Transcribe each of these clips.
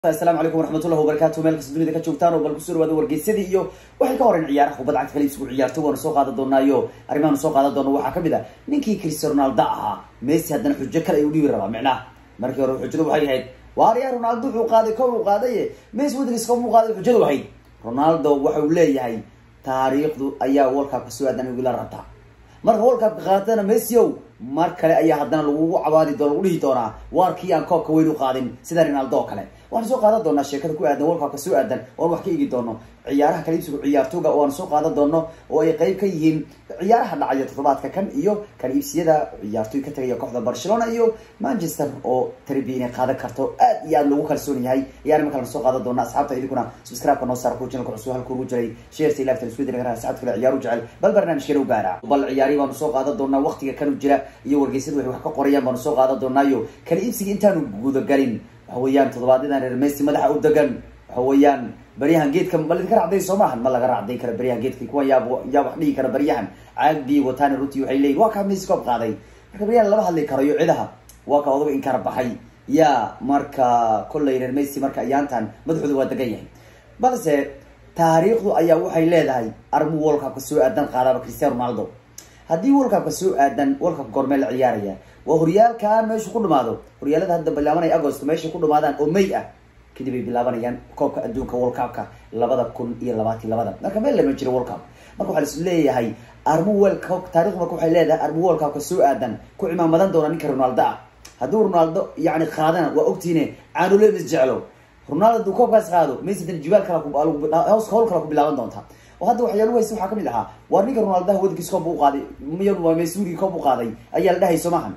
asalaamu calaykum waraxmatullahi wabarakatu meel kasta dunida ka joogtaan oo bal kusoo dhawaada wargeysadii iyo waxay ka horeen ciyaaraha kubadda cagta kale isugu ciyaarto waanu soo qaadan doonaayo arrimahaanu soo qaadan doono waxaa kamid a ninkii cristiano ronaldo ahaa messi haddana xujo kale ayuu dhibi rabaa micnaha markii hore xujadu waxay ahayd waaryaa ronaldo wuxuu qaaday kow uu qaadaye messi waddankiisa kow qaaday xujadu ahayd ronaldo waxa uu leeyahay taariikhdu ayaa worlcupka soo aadan igula rabtaa marka worlcupka qaatana messi ow mar kale ayaa haddana lagugu cabaadi doona lagu dhihi doonaa waarkii aan koobka weyn u qaadin sida ronaldo oo kale waxaan soo qaadan doonaa sheekada ku aadan worlcupka soo aadan oan wax ka eegi doono ciyaaraha kala iibsiga ciyaartooga oo aan soo qaadan doono oo ay qeyb ka yihiin ciyaaraha dhacaya toddobaadka kan iyo kala iibsiyada ciyaartooy ka tagaya kooxda barcelona iyo manchester oo tarbi inay qaadan karto aad iyo aad lagu kalsoon yahay iyo arrima kalena soo qaadan doona asxaabta idinkuna subscribe-ka noo saar ku channelka cusub halka ugu jiray sheerta ilaafta isku diri karaa saacad kale ciyaaru jecel bal barnaamijkeena u gaara bal ciyaari baanu soo qaadan doonaa waqtiga kanu jira iyo wargeysada waxay wax ka qorayaan baanu soo qaadan doonaayo kala iibsiga intaanu gudagalin waxa weeyaan toddobaadyadaan reer messi madaxa u degan waxa weeyaan baryahan geedka ma laidinka racday soo maahan ma laga racday kara baryahan geedka kuwa yaa yaa wax dhigi kara baryahan caagbii watani ruti waxay leeyihin waa kaa messi koob qaaday marka baryahan lama hadli karayo cidaha waa ka odaga inkara baxay yaa marka kollay reer messi marka ayaantan madaxooda waa degan yahay balse taariikhdu ayaa waxay leedahay armu worlcupka soo aadan qaadaba cristiano ronaldo haddii worlcupka soo aadan worlcupka goormee la ciyaaraya waa horyaalkan meeshu ku dhamaado horyaalada hadda bilaabanaya agost meeshay ku dhamaadaan oo may ah kadib ay bilaabanayaan koobka adduunka world cupka labada kun iyo labaatan labada marka meel lama jiro world cup marka waxaa lais leeyahay armu world cup taarikhdu marka waxay leedahay armu world cupka soo aadan ku cimaamadan doona ninka ronaldo ah hadduu ronaldo yani qaadana waa ogtiine canulemis jeclo ronaldo haduu koobkaas qaado messi dan jibaal kala hoos howl kala ku bilaaban doonta oo hadda waxyaalu haysta waxaa kamid ahaa waar ninka ronaldaha waddankiisa koob u qaaday miy waa messi wurigii koob u qaaday ayaa la dhahay soo maahan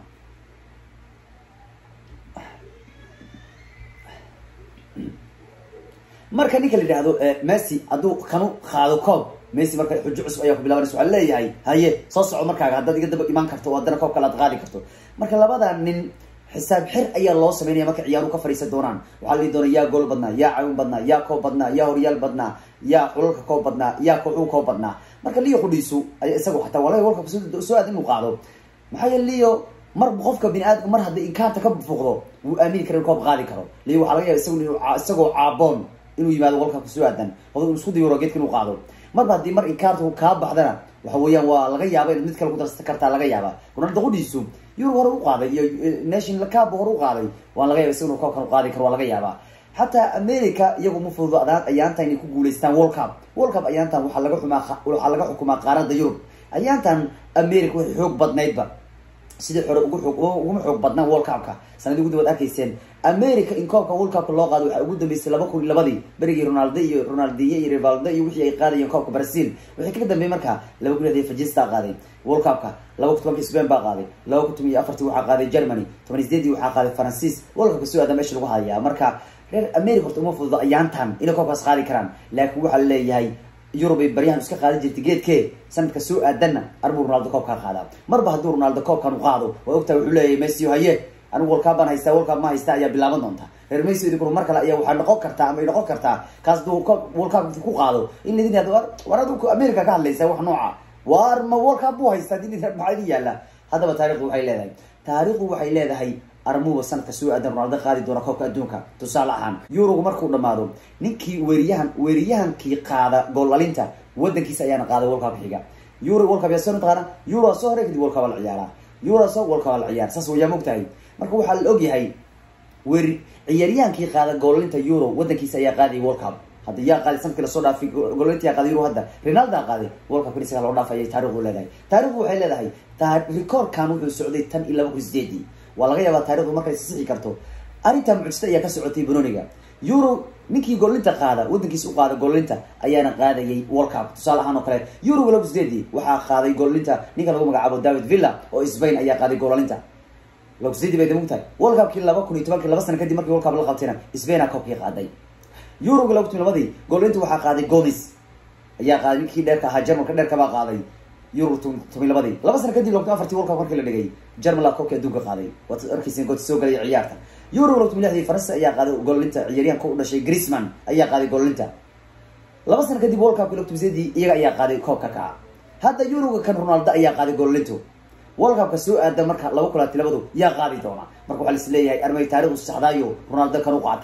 marka ninka la yidhaahdo messi hadduu kanu qaado koob messi marka xujo cusub ayaa ku bilaabanaysa waxaa leeyahay haye soo soco markaaga haddaad iga daba imaan karto oo haddana koob kale aad qaadi karto marka labada nin xisaab xir ayaa loo sameynaya marka ciyaaruhu ka fadhiisan doonaan waxaa la dhihi doona yaa gool badnaa yaa cawin badnaa yaa koob badnaa yaa horyaal badnaa yaa xulalka koob badnaa yaa kooxuu koob badnaa marka leo qudhiisu aya isagu xataa walahi walka soo aad inuu qaado maxaa yeele leo mar qofka bini aadamka mar haddii inkaanta ka fuuqdo wuu aamini kara in koob qaadi karo leo waxaa laga yaba isagu isagoo caaboon inuu yimaado walkabka soo aadan odag isku dayoro geedka inuu qaado marba haddii mar inkaanta kaa baxdana waxa weeyaan waa laga yaaba inaad mid kale ku darsan kartaa laga yaaba ronaldo qudhiisu yurub hore u qaaday iyo national cup hore u qaaday waan laga yaba isaguna koobkan u qaadi karo waa laga yaabaa xataa america iyagu ma fududo adaan ayaantan inay ku guuleystaan world cup world cup ayaantan waxaa laga xumaa waxaa laga xukumaa qaarada yurub ayaantan america waxay xoog badnaydba sidii hore ugu xoog uguma xoog badnaa world cupka sanadii ugu dabaad arkayseen america in koobka world cupka loo qaado waxaa ugu dambeysay laba kun iyo labadii berigii ronaldo iyo ronaldiye iyo rivaldo iyo wixii ay qaadayeen koobka brazil waxay kaga dambeeyey marka laba kun lixdii fajista qaaday world cupka laba kun tobanka spain baa qaaday laba kun toban iyo afartii waxaa qaaday germany toban iyo sideedii waxaa qaaday faransiis world cupka soo aada meesha lagu hadayaa marka reer america horta uma fududo ayaantan inay koobkaas qaadi karaan laakiin waxaa leeyahay yurub ay baryahan iska qaadan jirtay geedke sanadka soo aadanna arbuu ronaldo koobkaa qaadaa marba hadduu ronaldo koobkan u qaado waa ogtaha wuxuu leeyahay messi haye anigu worlcup baan haystaa worlcup ma haysta ayaa bilaaban doonta reer messi idinkuna mar kale ayaa waxaa noqon kartaa ama ay noqon kartaa kaas haduu worlcup ku qaado in laidin yahdo war adu america ka hadlaysa wax nooca war ma worlcup buu haystaa din maxaa idin yaalla haddaba taarikhdu waxay leedahay taarikhdu waxay leedahay armuba sanadka soo aadan ronaldo qaadi doona koobka adduunka tusaale ahaan yurogu markuu dhamaado ninkii weeriyahan weeriyahankii qaada goolalinta wadankiisa ayaana qaaday worlcup xiga euro worlcup yaa soo taqaana euro soo hore kadib worlcup la ciyaara euro soo worlcup la ciyaar saas wayaa mogtahay marka waxaa la ogyahay weeri ciyaaryahankii qaada goolalinta euro wadankiisa ayaa qaadayay worlcup hadda yaa qaaday sanadkii lasoo dhaafay goolalinta yaa qaaday euro hadda ronaldo qaaday worlcup isaga loo dhaafay ayay taarikhdu leedahay taarikhdu waxay leedahay rekoorkan wuxuu socday tan iyo laba kun sideedii waa laga yaabaa taarikhdu markay sixi karto arrintaa mucjista ayaa ka socotay banoniga euro ninkii goolinta qaada wadankiisa u qaada goolinta ayaana qaadayay world cup tusaale ahaan oo kale euro laba sideedii waxaa qaaday goolinta ninka lagu magacaabo david villa oo spain ayaa qaaday goolalinta laba sideedii bay damug tahay world cupkii laba kun iyo tobankii laba sana kadib markii world cup la qabtayna spaina koobkii qaaday euroga laba kun iyo labadii goolinta waxaa qaaday gomis ayaa qaaday ninkii dheerka ahaa jarmalka dheerka baa qaaday euro toban labadii laba sana kadib laba kun afartii world cup markii la dhigay germala koobkii adduunka qaaday waad arkeysen gooti soo galaya ciyaarta euro laba kun lixdii faransa ayaa qaaday goolalinta ciyaaryahanka u dhashay griezman ayaa qaaday goolalinta laba sana kadib world cupkii laba tobsiedii iyaga ayaa qaaday koobka kaca hadda euroga kan ronaldo ayaa qaaday goolalintu world cupka soo aada marka laba kulaati labadu yaa qaadi doona marka waxaa lais leeyahay armay taarikhdu saxdaayo ronaldo kan u qaataa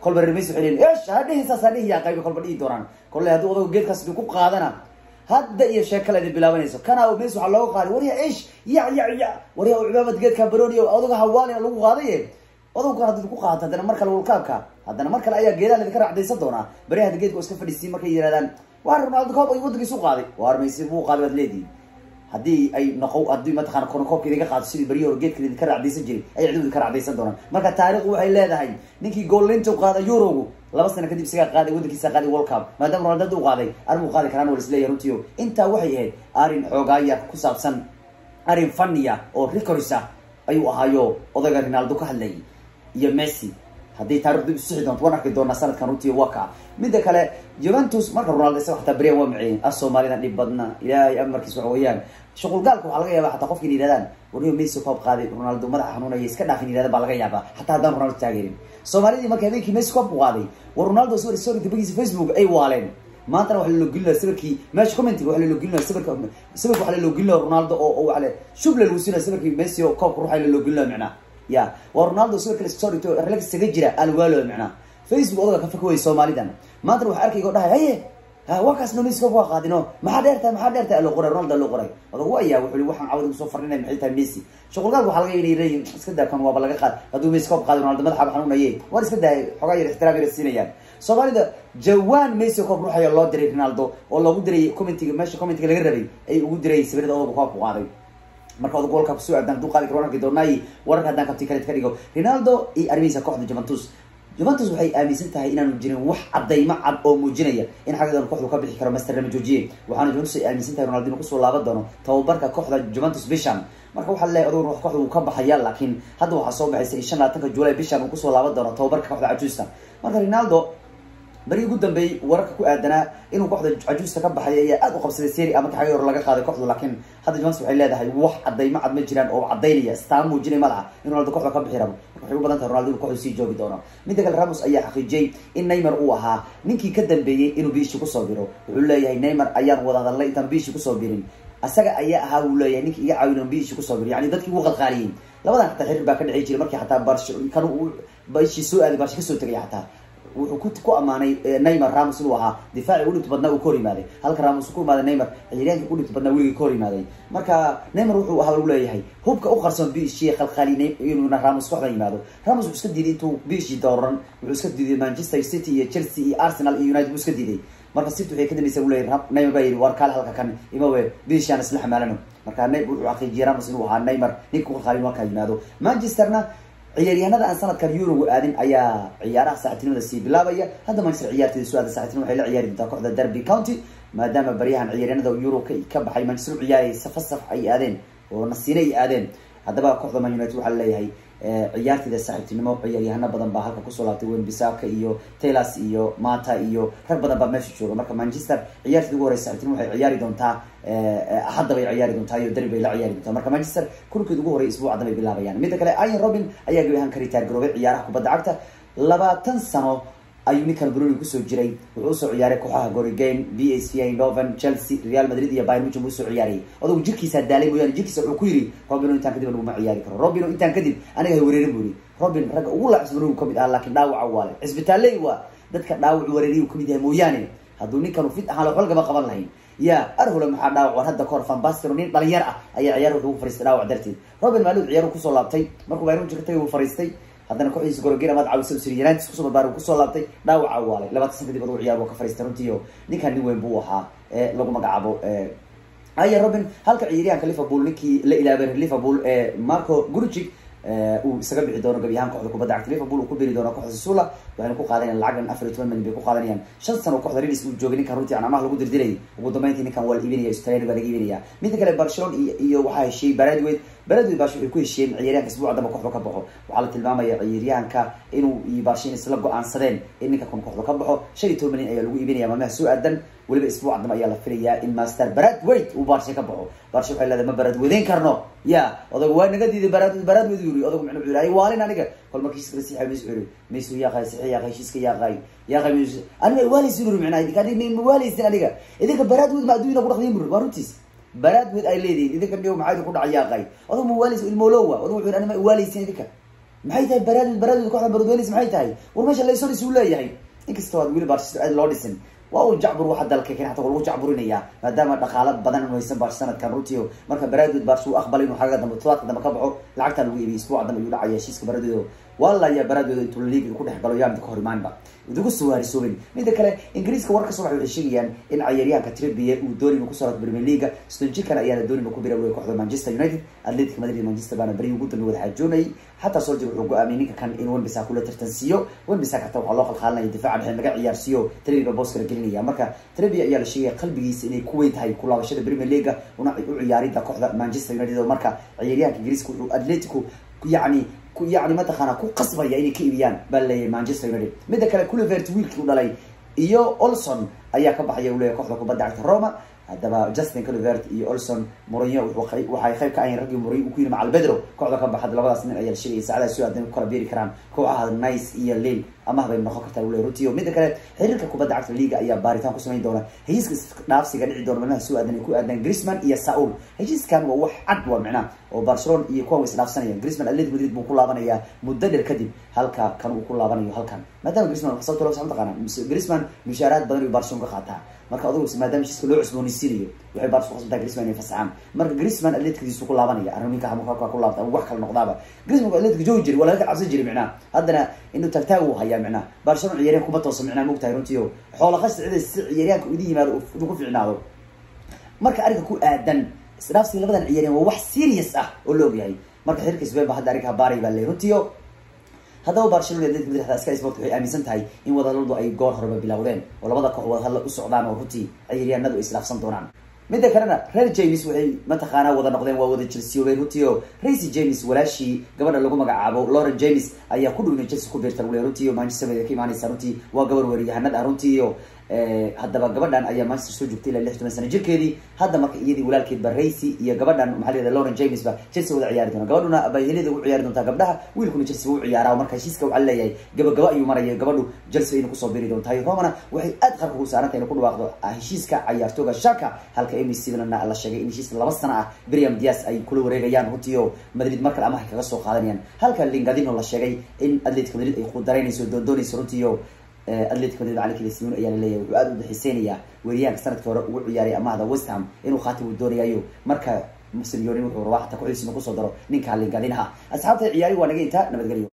kolba reer messi waxay leeyihin esh ha dhihin saas ha dhihi yaa qayba kolba dhihi doonaan kolle hadduu odagu geedkaas ku qaadana hadda iyo sheekala idin bilaabanayso kana messi waxaa looga qaaday warya ish ya ya ya warya cimaamad geedka baroni odaga hawaalina lagu qaadaye odowkan haddii ku qaata haddana mar kale wulkaabka haddana mar kale ayaa geedaha ladinka raacdaysan doonaa bari hadda geedka oo iska fadhiisiin markay yidhahdaan waa ronaldo koob ay waddankiisu qaaday waar maysi buu qaaday baad leedihin haddii ay noqo haddii mataqana kono koobka idinka qaado sidii beriyi hore geedka idinka raacdaysan jiray ayay cidu idinka raacdaysan doonaan marka taariikhdu waxay leedahay ninkii goolinta u qaada eurogu laba sano kadib isagaa qaaday waddankiisa qaaday world cup maadaama ronaldo u qaaday armuu qaadi karaan waa isleeyahay runtiio intaa waxay ahayd arrin xoogaaya ku saabsan arrin faniya oo records ah ayuu ahaayo odayga ronaldo ka hadlayay iyo messi haddii taarikhdu isixi doonto waan arki doonaa sanadkan runtii waa kaa midda kale juventus marka ronaldo isaga xataa berian waa maceeyeen as soomaalida dhib badna ilaahay amarkiis waxa weeyaan shuqulgaalka waxaa laga yaaba xataa qofka in yidhahdaan warniyo messi koob qaaday ronaldo madaxa xanuunaya iska dhaafin yidhahdan baa laga yaabaa xataa haddaan ronaldo taageerin soomaalidii marka habeenkii messi koob ku qaaday war ronaldo sawir story dabagiisa facebook ay waaleen maantana waxa laloogelinaya sawirkii meesha commentiga waxa laloogelinaya sawirka sawirka waxa laloogelinaya ronaldo oo oo waxale shuble lagu siinaya sawirkii messi oo koobka ruuxa laloogelinaya micnaa ya waa ronaldo sawirka story to relax isaga jira alwaalo micnaa facebook odaga ka fakaway soomaalidan maantana waxa arkayga dhahay haye ha waa kaas no messi koob waa qaadino maxaa dheertahay maxaa dheertahay loo qoray ronaldo loo qoray odagu ayaa wuxuu li waxaan cawada kusoo farninay maxay tahay messi shuqulgaad waxaa laga inay leeyihin iska daa kan waaba laga qaad hadduu messi koob qaaday ronaldo madaxa xanuunaye waan iska daayay xogaa yar ixtiraam yar siinayaan soomaalida jawaan messi koob ruuxaya loo diray ronaldo oo loogu diray commentiga meesha commentiga laga rabay ay ugu diray sawirada odaga koobku qaaday marka odag walka kusoo aadan haduu qaadi karo waan arki doonaayi wararka haddaan kabti kale ka dhigo ronaldo iyo arrimihiisa kooxda juventus juventus waxay aaminsan tahay inaanu jirin wax cadaymo cad oo muujinaya in xaggeedan kooxdu ka bixi karo master lama joojiye waxaana juventus ay aaminsan tahay ronaldo inuu kusoo laaban doono tababarka kooxda juventus bishan marka waxaa leeyahay odag ruux kooxda wuu ka baxaya laakiin hadda waxaa soo baxaysa in shan labaatanka july bishan uu kusoo laaban doono tababarka kooxda cajuusta marka ronaldo beri ugu dambeeyey wararka ku aadanaa inuu kooxda cajuusta ka baxay ayaa aad u qabsaday seri ama xagga hore laga qaaday kooxdu laakiin hadda juventus waxay leedahay wax cadaymo cad ma jiraan oo cadaynaya staan muujinay ma laha in ronaldo kooxda ka bixi rabo marka waxay u badan tahay ronaldo inuu kooxdu sii joogi doono midda kale ramos ayaa xaqiijiyey in neymar uu ahaa ninkii ka dambeeyey inuu biishi kusoo biro wuxuu leeyahay neymar ayaan wada hadalnay intaan biishi kusoo birin asaga ayaa ahaa wuu leeyahay ninkii iga caawin on biishi kusoo biro yani dadkii ugu qalqaaliyey labadan xataa xiriir baa ka dhici jiray markii xataa barsh kan biishi soo aaday barshi kasoo tegay xataa wuxuu ku ku amaanay neymar ramos inuu ahaa difaaci udhibta badnaa uu ka hor yimaaday halka ramos ku imaaday neymar ciyaaryaanka udhibta badnaa weligii ka hor yimaaday marka neymar wuxuu ahaa lagu leeyahay hubka u qarsoon biishi khalkhali inuuna ramos kooxda yimaado ramos wuxuu iska diiday intuu biishi dooran wuxuu iska diiday manchester city iyo chelsea iyo arsenal iyo united buu iska diiday marka city waxay ka dambaysa uleyahy neymar baa yidhi war kaale halka kan imawe biishaan isla xamaalano marka ne wuxuu xaqiijiyay ramos inuu ahaa neymar ninka ku khalkhali halkaa yimaado manchesterna ciyaaryahanada aan sanadkan euroga aadin ayaa ciyaaraha saaxiibtinimada sii bilaabaya hadda manchester ciyaarteeda soo aada saaxiibtinima waxay la ciyaari doontaa kooxda derby county maadaama baryahan ciyaaryahanada euro ka baxay manchester u ciyaarayay safar saf ay aadeen oo nasiine ay aadeen haddaba kooxda man united waxaa laleeyahay ciyaarteeda saaxiibtinimo ciyaaryahano badan baa halka kusoo laabtay wen bisaka iyo taylors iyo mata iyo rag badan baa meesha jooga marka manchester ciyaarteeda ugu horeysa saaxiibtinimo waxay ciyaari doontaa hadda bay ciyaari doontaa iyo derby bay la ciyaari doontaa marka manchester kulkeed ugu horey isbuuc haddan bay bilaabayaan midda kale ian robin ayaa gabi ahaan ka ritaar garoobay ciyaaraha kubadda cagta labaatan sano ayuu ninkan bruni kusoo jiray wuxuu usoo ciyaaray kooxaha gorigame b s v eindhoven chelsea real madrid iyo bayern munchen buu usoo ciyaarayay odagu jirkiisaa daalay mooyaane jirkiisa wuxuu ku yidhi robino intaan kadib laguma ciyaari karo robino intaan kadib aniga hay wareerin buu yidhi robin ragga ugu laacsan bruni kamid ah laakiin dhaawaca waale cisbitaalley waa dadka dhaawacu wareeriy uu kamid yahay mooyaane hadduu ninkanu fit ahaan waxba lagama qaban lahayn ya arhula maxaa dhaawac war hadda kahor fanbastero nin dhalinyar ah ayaa ciyaar wuxuu ku fariistay dhaawac darteed robin maalud ciyaar kusoo laabtay markuu bayern munchen ka tagay uu fariistay haddana kooxdiisa gorogeen amaad caawisa usiri united kusoo barbaar kusoo laabtay dhaawaca waalay labaatan san kadib adugu ciyaar buu ka fariistay runtiio ninkan nin weyn buu ahaa ee lagu magacaabo aya robin halka ciyaaryahanka liverpool ninkii la ilaabay liverpool marco gurjig uu isaga bixi doono gabi ahaan kooxda kubadda cagta liverpool uu ku beri doono kooxda sula waxayna ku qaadanayaan lacag afar iyo toban milyan bay ku qaadanayaan shan sano kooxda redis uu joogay ninkan runtii aan amaha lagu dirdirayay ugu dambeyntii ninkan waa la iibinaya australia baa laga iibinaya midda kale barcelona iyo iyo waxaa heshiiyey baradwed baradwed baash waxay ku heshiiyeen ciyaaryahanka isbuuca damba kooxda ka baxo waxaa la tilmaamaya ciyaaryahanka inuu iyo barshin isla go-aansadeen in ninka kun kooxda ka baxo shan iyo toban milyan ayaa lagu iibinaya maalmaha soo aadan weliba isbuuca dambe ayaa la filayaa in master baradwed uu barshe ka baxo barshe waxay leedahay ma baradwedeyn karno ya odagu waa naga diiday barad baradwed yuri odagu micnu wuxuu ay waalin aniga kol markiis kala siixay mis yuri maysu yaaqay sixi yaaqay heshiiska yaaqay yaaqay mis aniga waalaysin yuri micnaa idinka aniga ma waalaysin aniga idinka baradwed ma adduunyada ku dhaqdiin buri waa runtiis baradwed ay leedihin idinka niyo maxaa idinku dhaca yaaqay odagu ma waalaysin ilmolowa odagu wuxuu aniga ma waalaysin idinka maxay tahay baraadid baraadid kooxda baradweynis maxay tahay war meesha laysonis uu leeyahay inkastoo aad weli barchester aad loo dhisin waa uu jacbur waxa dalka keen hata lagu jacburinayaa maadaama dhaqaalo badan inu haysan barsh sanadkan runtiio marka baraadid barsh uu aqbalay inuu xagga dambe todobaadka dambe ka baxo lacagtaa lagu iibiyay isbuuca dambe ayuu dhacaya heshiiska baraadid walla ayaa baraadooda intuu liiga ku dhex galo yaamid ka hor imaanba idugu soo harisooben mida kale ingiriiska war kasoo baxay waxay sheegayaan in cayaaryahanka tribie uu dooni inuu kusoo premier leaga stonjikan ayaana dooni inuu ku bira kooxda manchester united atletic madrid manchester baana beri ugu dambe wada xaajoonayay xataa soldier wuxuu go-aamiyay ninka kan in wenbisa kula tartansiiyo wenbisa kata waxaa loo qalqaalinaya difaaca dhexe laga ciyaarsiiyo trebiga booskala gelinaya marka trebi ayaa la sheegaya qalbigiisa inay ku weyn tahay ku laabashada premier leaga una u ciyaarida kooxda manchester united oo marka cayaaryahanka ingiriiska wuxuu atletico yacni yani mataqaana ku qasbaya inay ka iibiyaan baa leeyahay manchester united midda kale culivert wiilkii u dhalay iyo olson ayaa ka baxaya u leeyahay kooxda kubadda cagta roma haddaba justin culivert iyo olson morinyo waxay qayb ka ahayn raggii morinyo ku yiri macal bedro kooxda ka baxad labadaas nin ayaa la sheegaya saacadaha soo aadan ku kala beeri karaan kooxaha nice iyo lil amaah bay noqon kartaa ule runtiyo midda kale xiriirka kubadda cagta liga ayaa baaritaan ku samayn doona heshiiska dhaafsiga dhici doona maalmaha soo aadan ay ku aadaan grisman iyo saul heshiiskan waa wax cad waa micnaha oo barcelona iyo kuwan way isdhaafsanayaan grisman atletic madrid buu ku laabanayaa muddo dheer kadib halka kan uu ku laabanayo halkan maadaama grisman sababta loo saxan taqaana grisman mushaaraad badan ayuu barcelona ka qaataa marka adugu maadaama heshiiska loo cusboonaysiinayo waxay barcelona kuqasbantaa grisman inay fasaxaan marka grisman atleticdiisu ku laabanaya arrin ninka hamuka ku laabta wax kale noqdaaba grisman atletic joogi jiray waa laga ka cabsan jiray micnaha haddana inuu tagtaag uu hayaa micnaha barcelona ciyaaryahan kuma toosa micnaha mogtahay runtiio xoola qasta cida si ciyaaryahanka uidi yimaado inuu ku ficnaado marka arrinka ku aadan isdhaafsiga labadan ciyaaryahan waa wax serious ah oo la ogyahay marka xiriirka sbain ba hadda arrinka baaray baa ley runtiio haddaba barcelona atletic madrid hada sky sport waxay aaminsan tahay in wadahadaladu ay goor horeba bilowdeen oo labada koox wadahadla u socdaan oo runtii ciyaaryahanadu ay isdhaafsan doonaan midda kalena reer james waxay mataqaanaa wada noqdeen waa wada jelsiyoobeen runtii o racy james walaashii gabadha lagu magacaabo lauren james ayaa ku dhow inay chelsea ku biirta ule runtii o manchester bay ka imaanaysa runtii waa gabar weeryahanad ah runtii o haddaba gabadhan ayaa manchester soo joogtay ilaa lix toban sana jirkeedii hadda marka iyadii walaalkeedba racy iyo gabadhan maxaa la yihahda lauren james ba chelsea wada ciyaari doona gabadhuna abahelida u ciyaari doontaa gabdhaha wiilkuna chelsea u ciyaara marka heshiiska waxaa leeyahay gabagaba ayuu maraya gabadhu chelsea ayna kusoo biri doontahay romana waxay aad qarka ugu saarantay inay ku dhawaaqdo heshiiska cayaartooga shaka halka emy stevenna la sheegay in heshiiska laba sana ah briam dias ay kula wareegayaan runtii o madrid markale amahay kaga soo qaadanayaan halka lingadino la sheegay in atletico madrid ay qudaraynayso doondoonayso runtii o atletico madrid macalinkeeda simeon ayaa laleeyahay wuxuu aada u daxiiseynayaa weeryahanka sanadkii hore ugu ciyaaray amahda west ham inuu khaatim uu doonayayo marka simeonin wuxuu rabaa xataa kuxdiisina kusoo daro ninka lingadinaha asxaabta ciyaari waa naga intaa nabadgelyo